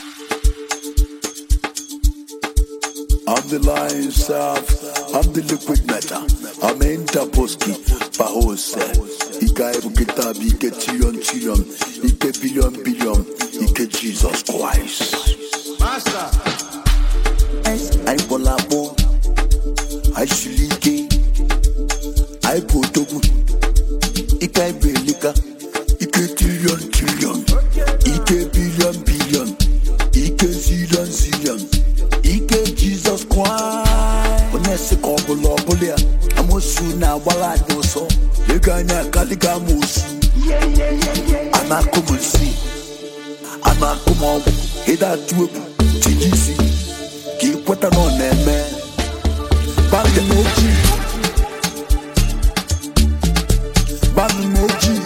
I'm the lion self. I'm the liquid metal. I'm Interposki. Bahose. Ika ebu kitabi. Ike trillion trillion. Ike billion billion. Ike Jesus Christ. Master. I Bolabo. I Shilike. I Potogu. Ike Belika. Ike trillion trillion. Ike billion billion. Ike zillion zillion. Ike Jesus Christ. Onye sị ka ọ bụla ọ bụla ya. Amosu na-agbara anyị ọsọ. Ego anyị akaliga amosu. A na-akụ m nsị. A na-akụ m ọgwụ. Ịda atụ egwu. Tinye isi. Ka ị kweta na ọ na-eme. Bandị m ojii. Bandị m ojii.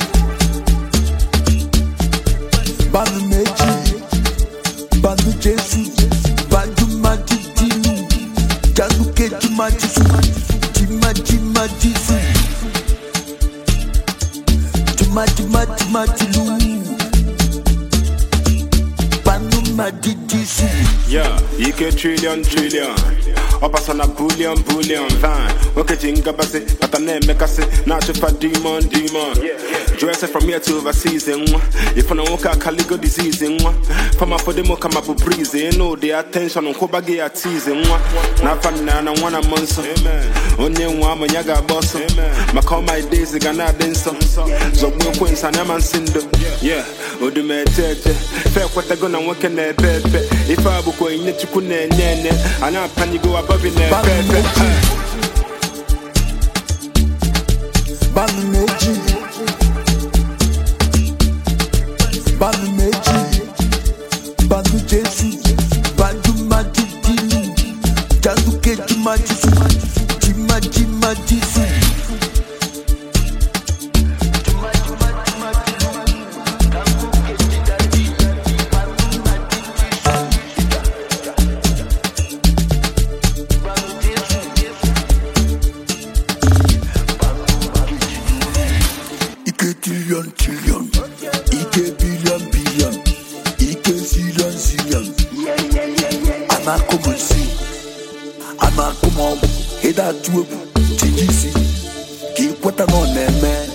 Bandị m ojii. Bandu Jesu, Bandu Mati Dilu, Janu Keju Matisu, Jima Jima Disu, Jima Jima Jima Dilu, Bandu Mati Disu. Yeah, ike trillion trillion ọpasa na bullion bullion van nwoke ji ngabasị bata na-emekasị na-achụfa demon demon jụọ ese from here to overseas nwa ịfụ na nwoke akaligo disease nwa fama fọdemo kama bụ brize ịnụ ụdị attention nkwụba gị ya tize nwa na afa nna na nwa na mmụọ nsọ onye nwa ama ya ga-agba ọsọ maka all my days ga na-adị nsọ zọgbuo ekwensu anya ma nsị ndo yeah odumete eche fe ekwetago na nwoke na-epe epe ife a bụkwa onyinye chukwu na-enye enye anyị apanyigo abọbi na-epe epe Bandu Meji, Bandu Meji, Bandu Jesu, Bandu Mati Dilu, Janu Keju Matisu, Jima Jima Disu. Ike trillion trillion, Ike billion billion, Ike zillion zillion. Anakum nsi, anakum ọgwụ, ịda atụ egwu, tinye isi, ka ị kweta na ọ na-eme.